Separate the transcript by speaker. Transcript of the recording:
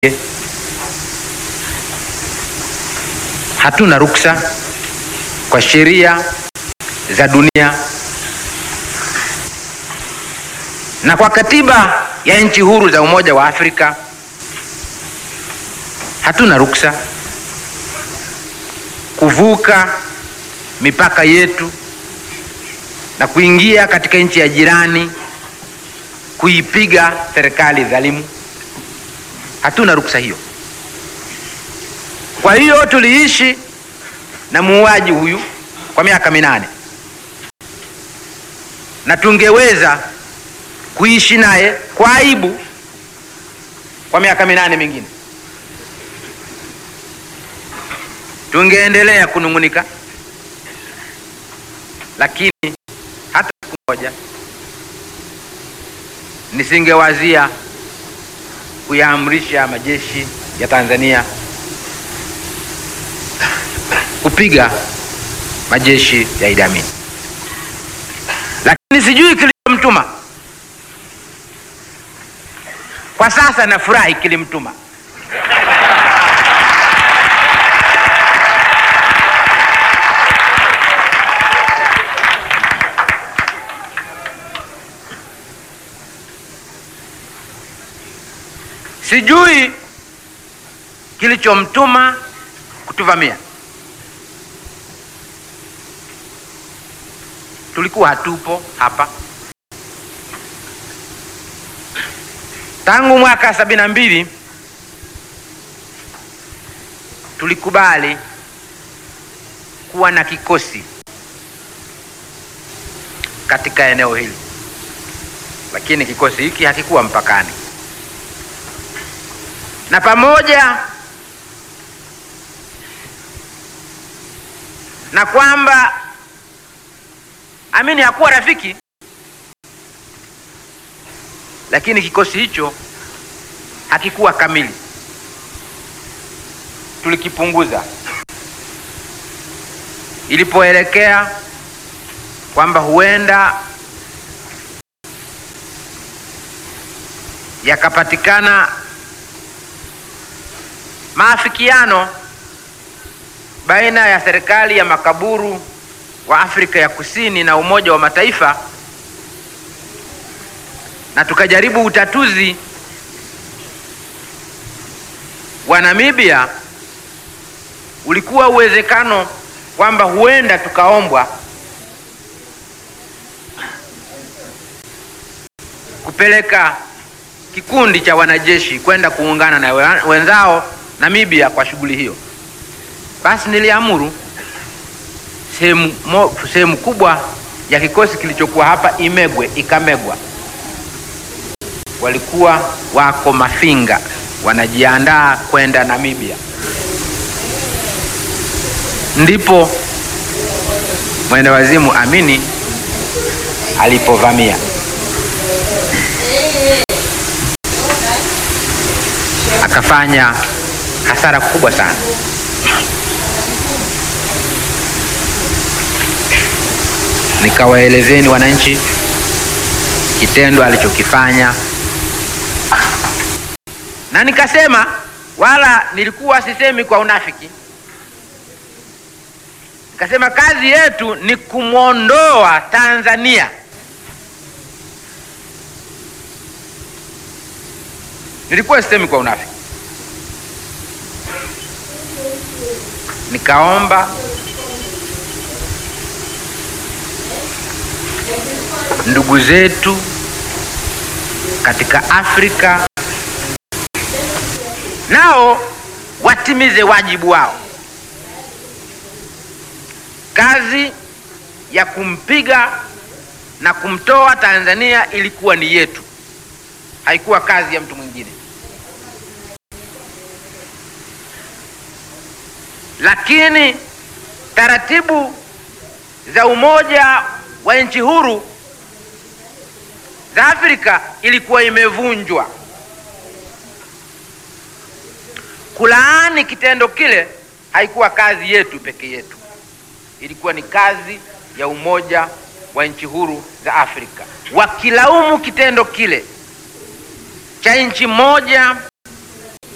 Speaker 1: hatuna ruksa kwa sheria za dunia na kwa katiba ya nchi huru za Umoja wa Afrika hatuna ruksa kuvuka mipaka yetu na kuingia katika nchi ya jirani kuipiga serikali dhalimu. Hatuna ruksa hiyo. Kwa hiyo tuliishi na muuaji huyu kwa miaka minane na tungeweza kuishi naye kwa aibu kwa miaka minane mingine, tungeendelea kunung'unika, lakini hata siku moja nisingewazia kuyaamrisha majeshi ya Tanzania kupiga majeshi ya Idi Amin, lakini sijui kilichomtuma. Kwa sasa nafurahi kilimtuma. Sijui kilichomtuma kutuvamia. Tulikuwa hatupo hapa tangu mwaka sabini na mbili. Tulikubali kuwa na kikosi katika eneo hili, lakini kikosi hiki hakikuwa mpakani na pamoja na kwamba Amini hakuwa rafiki, lakini kikosi hicho hakikuwa kamili. Tulikipunguza ilipoelekea kwamba huenda yakapatikana maafikiano baina ya serikali ya makaburu wa Afrika ya Kusini na Umoja wa Mataifa na tukajaribu utatuzi wa Namibia, ulikuwa uwezekano kwamba huenda tukaombwa kupeleka kikundi cha wanajeshi kwenda kuungana na wenzao Namibia kwa shughuli hiyo. Basi niliamuru sehemu sehemu kubwa ya kikosi kilichokuwa hapa imegwe, ikamegwa. Walikuwa wako Mafinga wanajiandaa kwenda Namibia, ndipo mwendawazimu Amini alipovamia akafanya hasara kubwa sana. Nikawaelezeni wananchi kitendo alichokifanya, na nikasema, wala nilikuwa sisemi kwa unafiki. Nikasema kazi yetu ni kumwondoa Tanzania nilikuwa sisemi kwa unafiki. Nikaomba ndugu zetu katika Afrika nao watimize wajibu wao. Kazi ya kumpiga na kumtoa Tanzania ilikuwa ni yetu, haikuwa kazi ya mtu mwingine. Lakini taratibu za Umoja wa Nchi Huru za Afrika ilikuwa imevunjwa. Kulaani kitendo kile haikuwa kazi yetu peke yetu, ilikuwa ni kazi ya Umoja wa Nchi Huru za Afrika, wakilaumu kitendo kile cha nchi moja